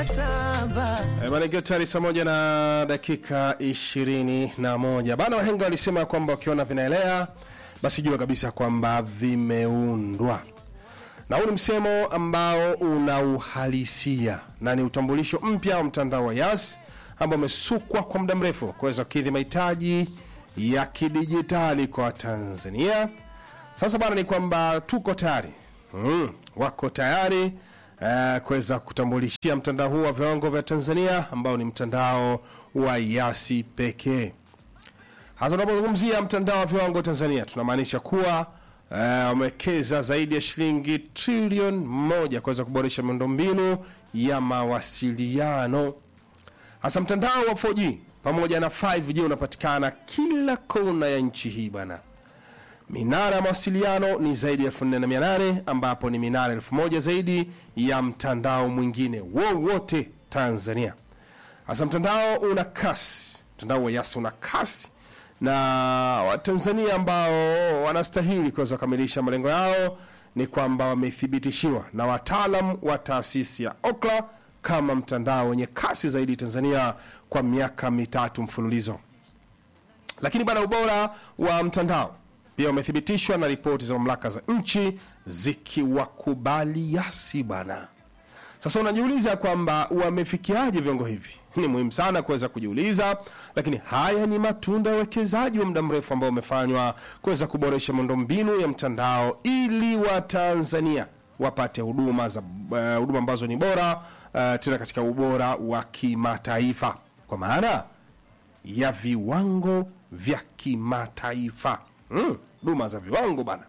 mkataba Eh, Bana ikiwa tayari saa moja na dakika ishirini na moja bana, wahenga walisema kwamba ukiona vinaelea basi jua kabisa kwamba vimeundwa, na huu ni msemo ambao una uhalisia na ni utambulisho mpya wa mtandao wa Yas ambao umesukwa kwa muda mrefu kuweza kukidhi mahitaji ya kidijitali kwa Tanzania. Sasa bana, ni kwamba tuko tayari mm, wako tayari eh, kuweza kutambulishia mtandao huu wa viwango vya Tanzania ambao ni mtandao wa Yasi pekee. Hasa tunapozungumzia mtandao wa viwango Tanzania tunamaanisha kuwa eh, wamewekeza zaidi ya shilingi trilioni moja kuweza kuboresha miundombinu ya mawasiliano hasa mtandao wa 4G pamoja na 5G unapatikana kila kona ya nchi hii bana. Minara ya mawasiliano ni zaidi ya 4800 ambapo ni minara 1000 zaidi ya mtandao mwingine wowote Tanzania. Hasa mtandao una kasi, mtandao wa Yas una kasi na Watanzania ambao wanastahili kuweza kukamilisha malengo yao ni kwamba wamethibitishiwa na wataalam wa taasisi ya Okla kama mtandao wenye kasi zaidi Tanzania kwa miaka mitatu mfululizo. Lakini bana, ubora wa mtandao pia umethibitishwa na ripoti za mamlaka za nchi zikiwakubali Yasi bana. Sasa unajiuliza kwamba wamefikiaje viwango hivi? Ni muhimu sana kuweza kujiuliza, lakini haya ni matunda ya uwekezaji wa muda mrefu ambao umefanywa kuweza kuboresha miundombinu ya mtandao ili Watanzania wapate huduma za eh, huduma ambazo ni bora eh, tena katika ubora wa kimataifa, kwa maana ya viwango vya kimataifa Mm, huduma za viwango bana.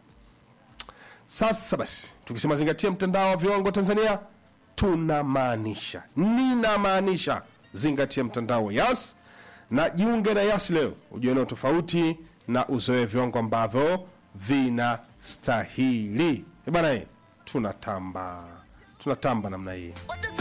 Sasa basi, tukisema zingatia mtandao wa viwango Tanzania, tunamaanisha ninamaanisha zingatia mtandao wa Yas na jiunge na Yas leo, ujue eneo tofauti na uzoe viwango ambavyo vinastahili. Eh bana, eh, tunatamba tunatamba namna hii.